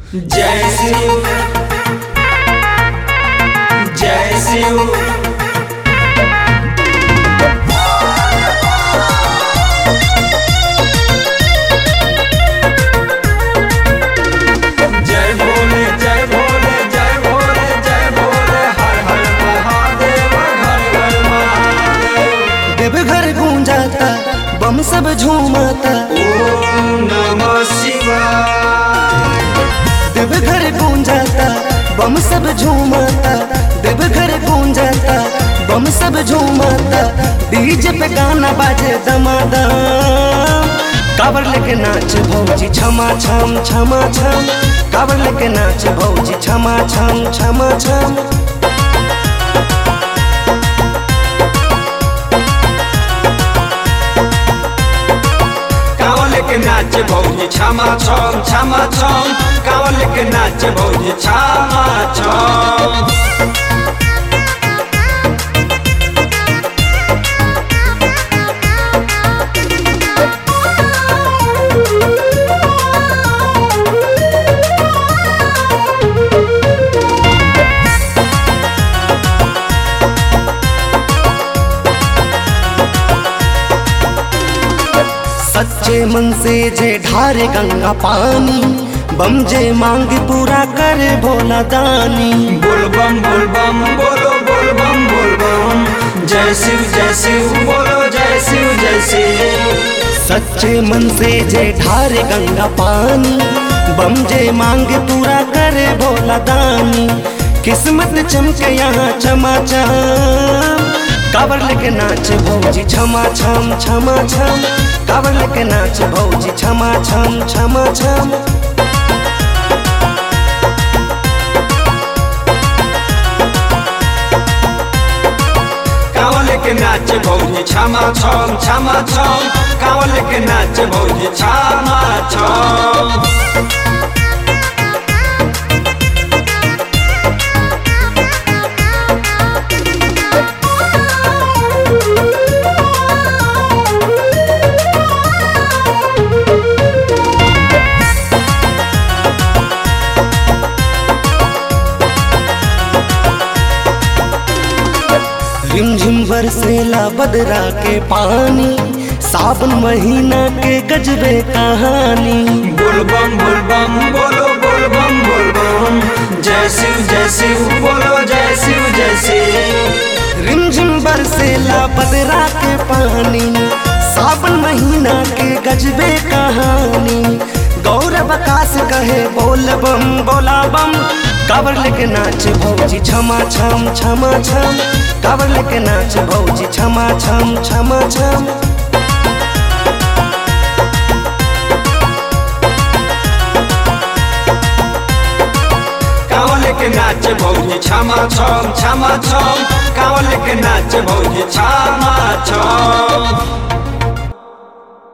जय शिव जय शिव जय भोले जय भोले जय भोले जय भोले हर हर महादेव हर हर महादेव देवघर गूंजाता बम सब झूमाता ओम नमः शिवाय देवघर गूंजाता बम सब झूमाता देवघर गूंजाता बम सब झूमाता डीजे पे गाना बाजे दमादम कावर लेके नाच भौजी छमा छम छमा छम कावर लेके नाच भौजी छमा छम छमा छम कांवल के नाच भौजी छमा छम छमा छम कांवल के नाच भौजी छमा छम सच्चे मन से जे ढारे गंगा पानी बम जे मांग पूरा करे भोला दानी बोल बम बोल बम बोलो बोल बम बोल बम जय शिव जय शिव बोलो जय शिव जय शिव सच्चे मन से जे ढारे गंगा पानी बम जे मांग पूरा करे भोला दानी किस्मत चमके यहाँ चमा चम कावर लेके नाच भौजी छमा छम छमा छम कावर लेके नाच भौजी छमा छम छमा छम कांवल के नाच भौजी छमा छम छमा छम कांवल के नाच भौजी छमा छम रिमझिम बरसेला बदरा के पानी सावन महीना के गजबे कहानी बोल बम बोल बम बोलो बोल बम बोल बम जय शिव जय शिव बोलो जय शिव जय शिव रिमझिम बरसेला बदरा के पानी सावन महीना के गजबे कहानी गौरव आकाश कहे बोल बम बोला बम कावर लेके नाच भौजी छमा छम छमा छम कावर लेके नाच भौजी छमा छम छमा छम कांवल के नाच भौजी छमा छम छमा छम कांवल के नाच भौजी छमा छम